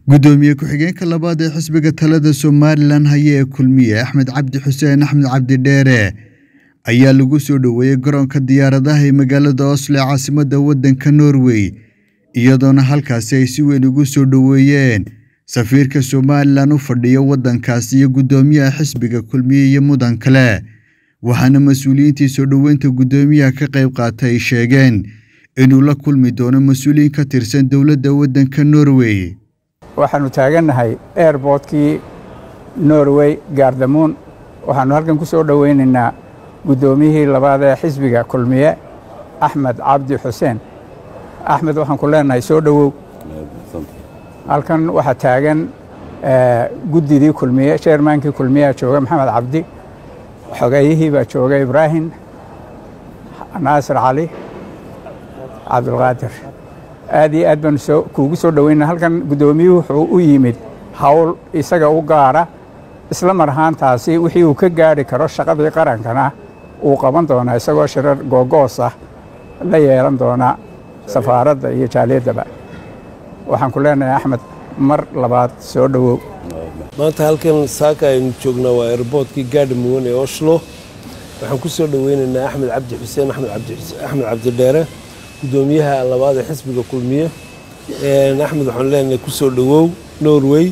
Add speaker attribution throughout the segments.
Speaker 1: gudoomiye ku-xigeenka labaad ee xisbiga talada somalilan haya ee kulmiye axmed cabdi xuseen axmed cabdi dheere ayaa lagu soo dhoweeyey garoonka diyaaradaha ee magaalada oslo ee caasimadda waddanka norway iyadoona halkaasi ay si weyn ugu soo dhoweeyeen safiirka somalilan u fadhiya waddankaasi iyo guddoomiyaha xisbiga kulmiye iyo mudan kale waxaana mas-uuliyiintii soo dhoweynta guddoomiyaha ka qayb qaatay ay sheegeen inuu la kulmi doono mas-uuliyiin ka tirsan dowladda waddanka norway
Speaker 2: waxaannu taagannahay airbortkii norway gaardamuun waxaannu halkan ku soo dhoweynaynaa guddoomiyihii labaad ee xisbiga kulmiye axmed cabdi xuseen axmed waxaan ku leenahay soo dhowow halkan waxaa taagan guddidii kulmiye sheermaankii kulmiyeha jooga maxamed cabdi xogeeyihii baa jooga ibraahim naasir cali cabdulqaadir aad iyo aad baanu kuugu soo dhoweyna halkan guddoomiyuhu wuxuu u yimid howl isaga u gaara isla mar ahaantaasi wixii uu ka gaari karo shaqadii qarankana uu qaban doonaa isagoo shirar googoos ah la yeelan doona safaaradda iyo jaaliyaddaba waxaan ku leenahay axmed mar labaad soo dhowow
Speaker 3: maanta halkan saaka aynu joognaa waa airboortkii gaadhamuwan ee oslo waxaan ku soo dhoweynaynaa axmed cabdi xuseen axmed cabdidheere guddoomiyaha labaad ee xisbiga kulmiye axmed waxaan leenahay ku soo dhowow norway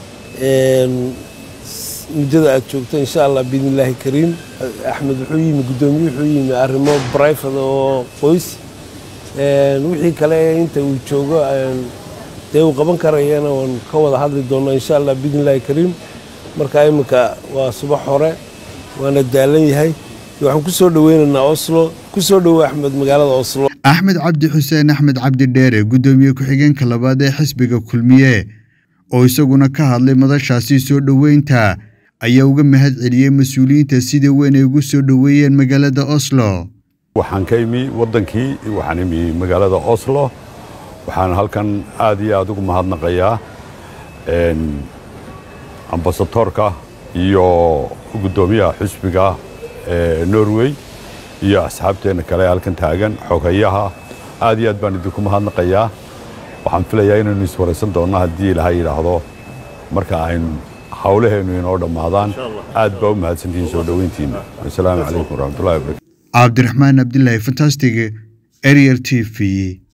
Speaker 3: muddada aad joogto insha allah biidn illaahi kariim axmed wuxuu yimi guddoomiye wuxuu yimi arrimo brifada oo qoys wixii kale inta uu joogo dee uu qaban karayana waan ka wada hadli doonnaa insha allah biidn illaahi kariim marka iminka waa subax hore waana daalan yahay waxaan ku soo dhoweynaynaa oslo ku soo dhowo axmed magaalada oslo
Speaker 1: axmed cabdi xuseen axmed cabdi dheere guddoomiye ku-xigeenka labaad ee xisbiga kulmiye oo isaguna ka hadlay madashaasi soo dhoweynta ayaa uga mahad celiyey mas-uuliyiinta sida weyn ay ugu soo dhoweeyeen magaalada oslo
Speaker 4: waxaan ka imi waddankii waxaan imi magaalada oslo waxaan halkan aad iyo aad ugu mahadnaqayaa ambasadoorka iyo guddoomiyaha xisbiga norway iyo asxaabteenna kale halkan taagan xogayaha aad iyo aad baan idinku mahadnaqayaa waxaan filayaa inaynu iswaraysan doonno haddii ilaha yidhaahdo marka aynu hawlaheennu inoo dhammaadaan aad baa u mahadsantihiin soo dhoweyntiinna wasalaamu calaykum waraxmatullahi wabarakatu
Speaker 1: cabdiraxmaan abdilaahi fantastig arier t v